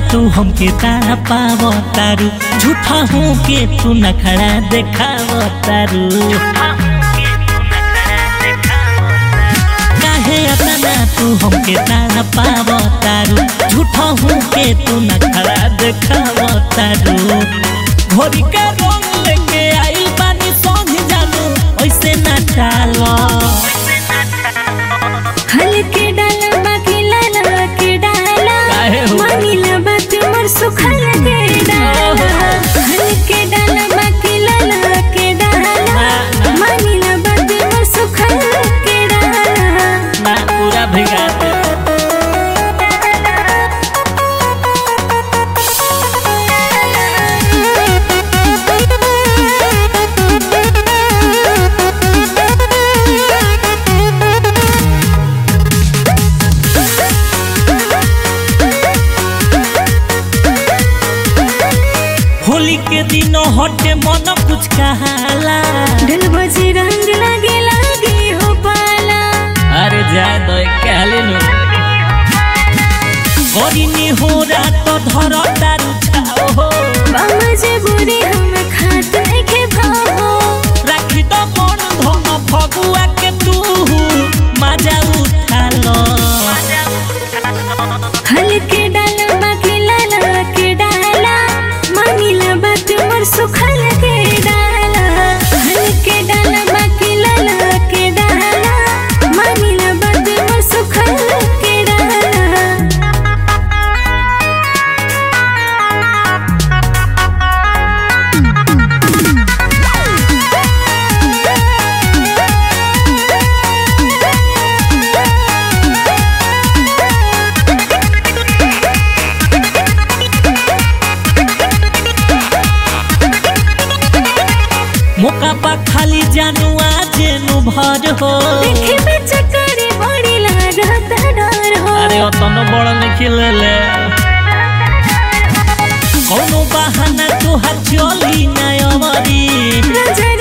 तू हमके तारा पाव तारू झूठा हूँ के तू नखड़ा देखाव तारू काहे अतना तू हमके तारा पाव तारू झूठा हूँ के तू नखड़ा देखाव तारू घोड़ी का रंग लेके आई पानी संग जानू ऐसे ना डालो हल्के डाला बाकी लाला के डाला काहे हो? मानिला बात मोर सुखल के डाला हल्के डाला बाकी लाला के डाला मानिला बात मोर सुखल के डाला ना पूरा भिगा दे होली के दिनों हटे मन कुछ कहाला ढल बजे रंग लागे लागे हो पाला अरे जाए दो कहले नु गरीनी हो रात धर तारू छाओ हो बामजे बुरी हम खात के भावो राखी तो मन धन फगुआ के तू मजा उठा लो हल्के डाला बाकी लाला के डाला मानिला बात मोर सुखल के डाला हल्के डाला बाकी लाला के डाला मानिला बात मोर सुखल के डाला मौका पा खाली जानू आज नु भर हो देखे में चक्कर बड़ी लागत डर हो अरे अतनो बड़ नहीं खिले कोनो बहाना तोहार चली ना अमरी नजर